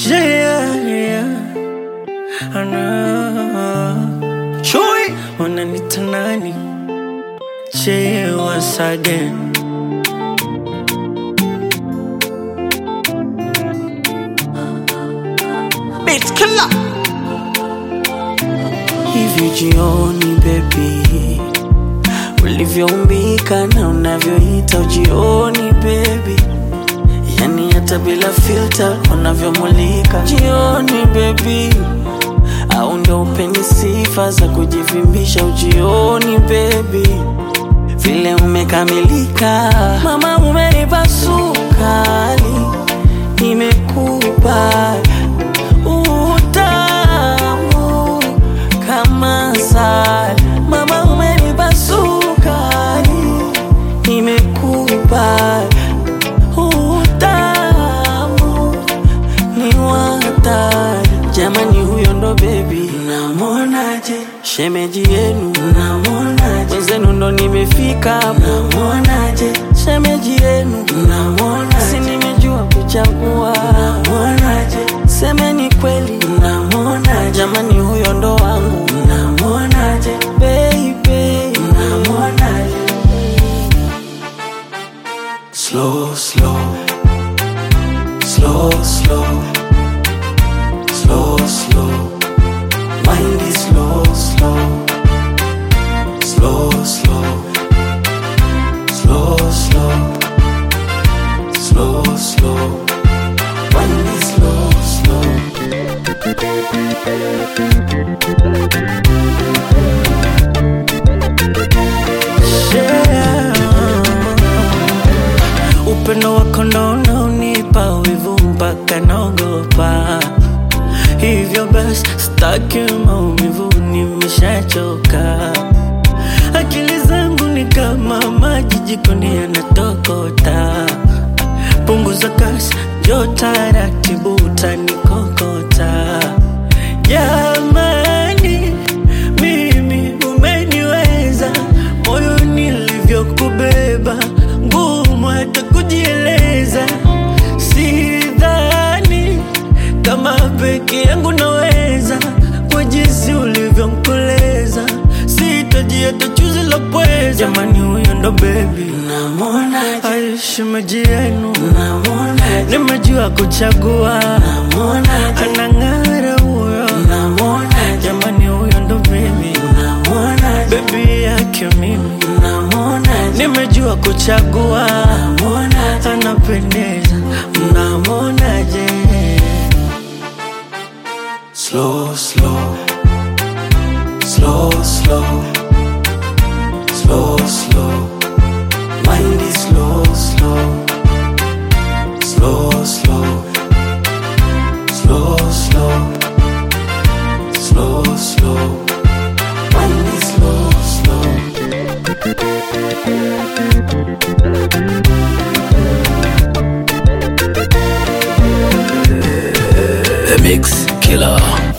Yeah, yeah. Ana Chui wananita nani? Che once again. Beat killer. Hivi jioni baby, ulivyoumbika na unavyoita ujioni baby, yani hata bila filter unavyomulika jioni baby, au ndo upeni sifa za kujivimbisha ujioni baby, vile umekamilika mama, umenipa sukari, nimekupa utamu kama asali. Mama, umenipa sukari, nimekupa utamu ni watari. Jamani, huyo ndo bebi, namwonaje? Shemeji yenu, namwonaje? Wenzenu ndo nimefika, namwonaje? Shemeji yenu, namwonaje? Si nimejua kuchagua, namwonaje? Semeni kweli, namwonaje? Jamani, huyo ndo wangu, namwonaje? Baby, namwonaje? Slow, slow, slow, slow, slow, slow. Mind is slow, slow, slow, slow, slow, slow, slow, slow. Mind is slow, slow. Yeah. Upendo wako ndo unaonipa wivu mpaka naogopa, hivyo basi staki maumivu, nimeshachoka. Akili zangu ni kama maji jikoni yanatokota, punguza kasi, njoo taratibu, utanikokota. Jamani, mimi umeniweza, moyo nilivyokubeba, ngumu hata kujieleza. Sidhani kama peke yangu naweza, kwa jinsi ulivyonkoleza, sitaji hata chuzi la pweza. Jamani, huyo ndo bebi, namwonaje? Ai, shemeji yenu, namwonaje? Nimejua kuchagua, namwonaje? Anang'ara huyo, namwonaje? Jamani, huyo ndo bebi, namwonaje? Bebi yake mimi, namwonaje? Nimejua kuchagua, namwonaje? Anapendeza, mnamwonaje? Slow, slow, slow, slow, slow, slow. Mind is slow, slow, slow, slow, slow, slow, slow, slow. Mind is slow, slow. The Mix Killer.